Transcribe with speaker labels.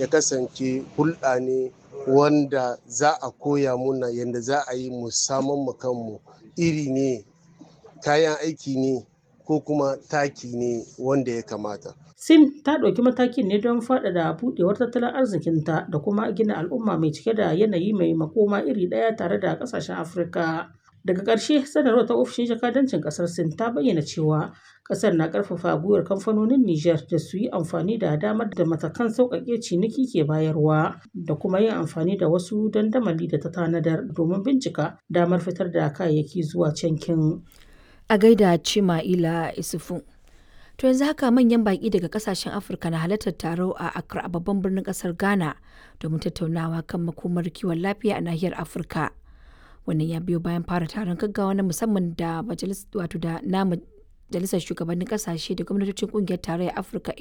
Speaker 1: ya kasance hulɗa ne wanda za a koya muna yadda za a yi mu saman mu kanmu iri ne kayan aiki ne ko kuma taki ne wanda ya kamata.
Speaker 2: Sin ta ɗauki matakin ne don faɗaɗa buɗewar tattalin arzikinta da kuma gina al'umma mai cike da yanayi mai makoma iri ɗaya tare da ƙasashen Afirka. Daga ƙarshe, sanarwar ta ofishin jakadancin ƙasar Sin ta bayyana cewa ƙasar na ƙarfafa gwiwar kamfanonin Nijar da su yi amfani da damar da matakan sauƙaƙe ciniki ke bayarwa da kuma yin amfani da wasu dandamali da ta tanadar domin bincika damar fitar da kayayyaki zuwa cankin.
Speaker 3: A gaida Cima'ila Isufu. To yanzu haka manyan baƙi daga kasashen Afirka na halartar taro a Accra a babban birnin ƙasar Ghana domin tattaunawa kan makomar kiwon lafiya a nahiyar Afirka. Wannan ya biyo bayan fara taron gaggawa na musamman da wato da na majalisar shugabannin ƙasashe da gwamnatocin ƙungiyar tarayyar Afirka